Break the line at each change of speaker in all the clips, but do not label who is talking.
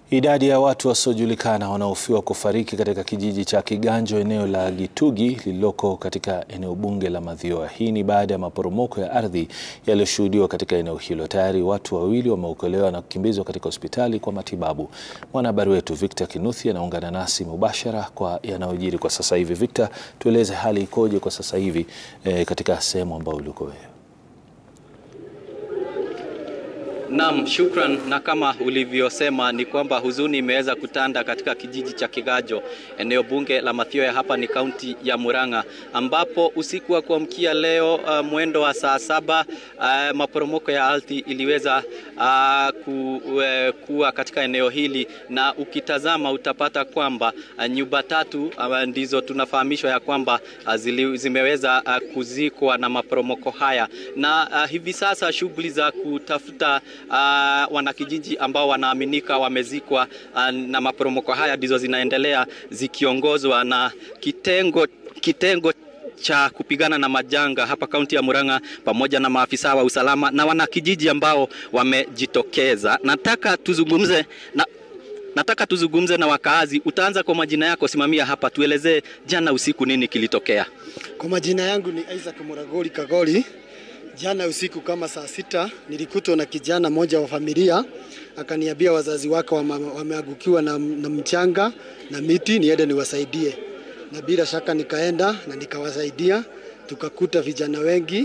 Idadi ya watu wasiojulikana wanaohofiwa kufariki katika kijiji cha Kiganjo eneo la Gitugi lililoko katika eneo bunge la Mathioya. Hii ni baada ya maporomoko ya ardhi yaliyoshuhudiwa katika eneo hilo. Tayari watu wawili wameokolewa na kukimbizwa katika hospitali kwa matibabu. Mwanahabari wetu Victor Kinuthia anaungana nasi mubashara kwa yanayojiri kwa sasa hivi. Victor, tueleze hali ikoje kwa sasa hivi eh, katika sehemu ambayo uliko wewe?
Naam, shukran. Na kama ulivyosema ni kwamba huzuni imeweza kutanda katika kijiji cha Kiganjo, eneo bunge la Mathioya, hapa ni kaunti ya Murang'a, ambapo usiku wa kuamkia leo uh, mwendo wa saa saba uh, maporomoko ya ardhi iliweza uh, ku, uh, kuwa katika eneo hili, na ukitazama utapata kwamba uh, nyumba tatu uh, ndizo tunafahamishwa ya kwamba uh, zili, zimeweza uh, kuzikwa na maporomoko haya, na uh, hivi sasa shughuli za kutafuta Uh, wanakijiji ambao wanaaminika wamezikwa uh, na maporomoko haya ndizo zinaendelea zikiongozwa na kitengo kitengo cha kupigana na majanga hapa kaunti ya Murang'a pamoja na maafisa wa usalama na wanakijiji ambao wamejitokeza. Nataka tuzungumze na nataka tuzungumze na wakaazi. Utaanza kwa majina yako, simamia hapa, tuelezee jana usiku nini kilitokea.
Kwa majina yangu ni Isaac Muragoli Kagoli. Jana usiku kama saa sita nilikutwa na kijana mmoja wa familia akaniambia wazazi wake wameangukiwa na, na mchanga na miti, niende niwasaidie, na bila shaka nikaenda na nikawasaidia. Tukakuta vijana wengi,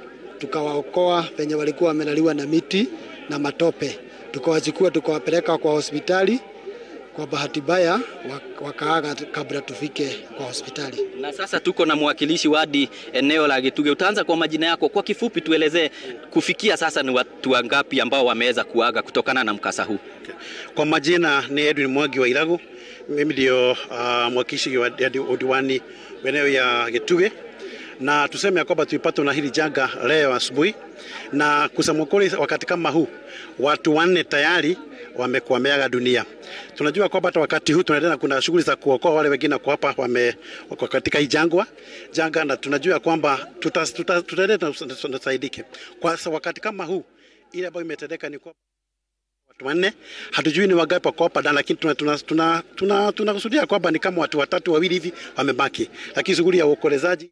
tukawaokoa penye walikuwa wamelaliwa na miti na matope, tukawachukua tukawapeleka kwa hospitali. Kwa bahati mbaya wakaaga kabla tufike kwa hospitali.
Na sasa tuko na mwakilishi wadi eneo la Gituge. Utaanza kwa majina yako kwa kifupi, tuelezee kufikia sasa ni watu wangapi ambao wameweza kuaga kutokana na mkasa huu?
Okay. Kwa majina ni Edwin Mwangi wa Iragu, mimi ndio uh, mwakilishi wa diwani eneo ya Gituge na tuseme ya kwamba tulipatwa na hili janga leo asubuhi, na kusema kweli, wakati kama huu watu wanne tayari wamekuwa wameaga dunia. Tunajua kwamba hata wakati huu tunaendelea, kuna shughuli za kuokoa wale wengine kwa hapa wame wako katika hii jangwa janga, na tunajua kwamba tutaendelea tuta, tuta, tunasaidike kwa wakati kama huu. Ile ambayo imetendeka ni kwa watu wanne, hatujui ni wangapi wako hapa ndani, lakini tunakusudia tuna, tuna, tuna, tuna kwamba ni kama watu watatu wawili hivi wamebaki, lakini shughuli ya uokolezaji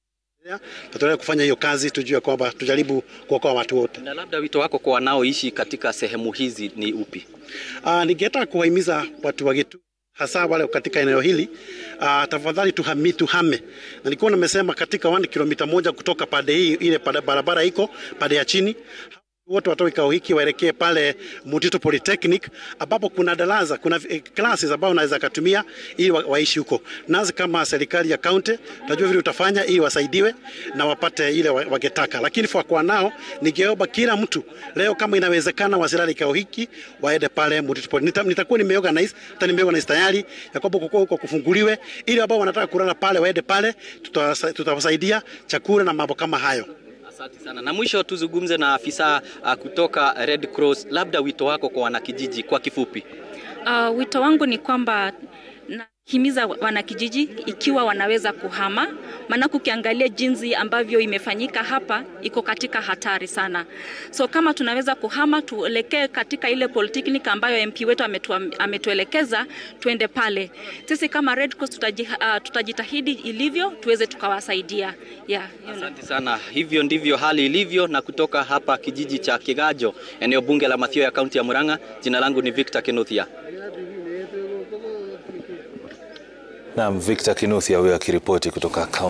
tutaendelea kufanya hiyo kazi, tujue kwamba tujaribu kuokoa watu wote.
Na labda wito wako kwa wanaoishi katika sehemu hizi ni upi?
Uh, ningetaka kuwahimiza watu wa Gituge hasa wale katika eneo hili uh, tafadhali tuhami, tuhame. Na nilikuwa nimesema katika 1 kilomita moja kutoka pande hii ile barabara iko pande ya chini wote watoe kikao hiki waelekee pale Mutito Polytechnic ambapo kuna darasa, kuna classes ambao wanaweza kutumia ili wa, waishi huko. Nazi kama serikali ya county tunajua vile utafanya ili wasaidiwe na wapate ile wangetaka, lakini kwa nao ningeomba kila mtu leo, kama inawezekana, wasilale kikao hiki waende pale Mutito Polytechnic. Nitakuwa nimeorganize, hata nimeorganize tayari ya kwamba kuko huko kufunguliwe, ili ambao wanataka kulala pale waende pale, tutawasaidia chakula na mambo kama hayo.
Asante sana. Na mwisho tuzungumze na afisa uh, kutoka Red Cross, labda wito wako kwa wanakijiji kwa kifupi.
Uh, wito wangu ni kwamba nahimiza wanakijiji ikiwa wanaweza kuhama, maana ukiangalia jinsi ambavyo imefanyika hapa iko katika hatari sana. So kama tunaweza kuhama, tuelekee katika ile polytechnic ambayo MP wetu ametu, ametuelekeza tuende pale. Sisi kama Red Cross tutaji, uh, tutajitahidi ilivyo tuweze tukawasaidia. Yeah,
asante sana. Hivyo ndivyo hali ilivyo, na kutoka hapa kijiji cha Kiganjo, eneo bunge la Mathioya, kaunti ya Murang'a, jina langu ni Victor Kinuthia.
Naam, Victor Kinuthia huyo akiripoti kutoka